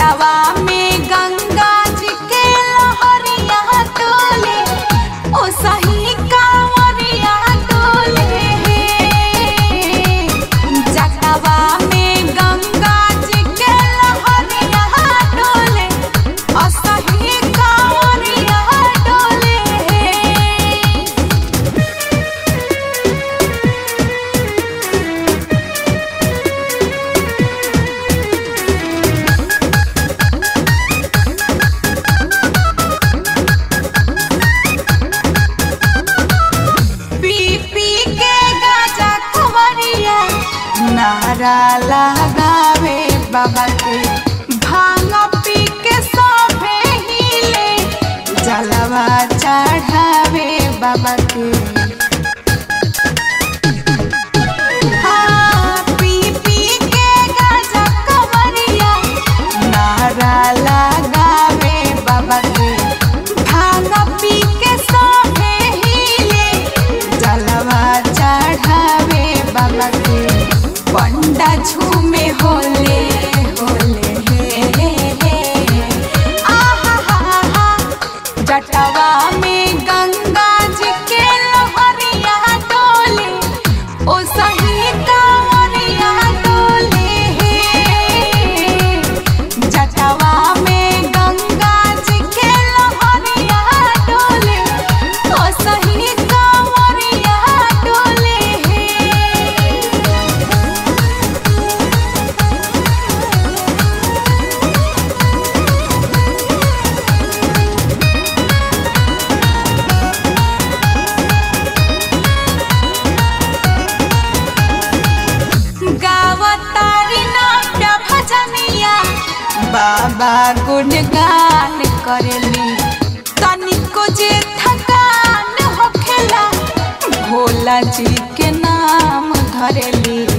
जटवा में गंगा जी के लहरिया डोले ओ सही कांवरिया डोले जटवा में गंगा जी के लहरिया डोले ओ सही कांवरिया डोले पी पी के गाजा कुंवरिया नारा लगावे बाबा के भांग पी के सोफे हिले जलवा चढ़ावे बाबा के हाँ, पी पी के गाजा कुंवरिया नारा लगावे बाबा के भांग पी के सोफे हिले जलवा चढ़ावे बाबा के पंडा झूमे होले होले हे हे हे आहा हा हा जटवा में गंगा जी के लहरिया डोले ओ सही कांवरिया डोले जटवा में गंगा जी के लहरिया डोले ओ सही कांवरिया डोले गावतारी नाट्य भजनिया बाबा गुणगान करेली तनिको जे थकान होखेला भोला जी के नाम धरेली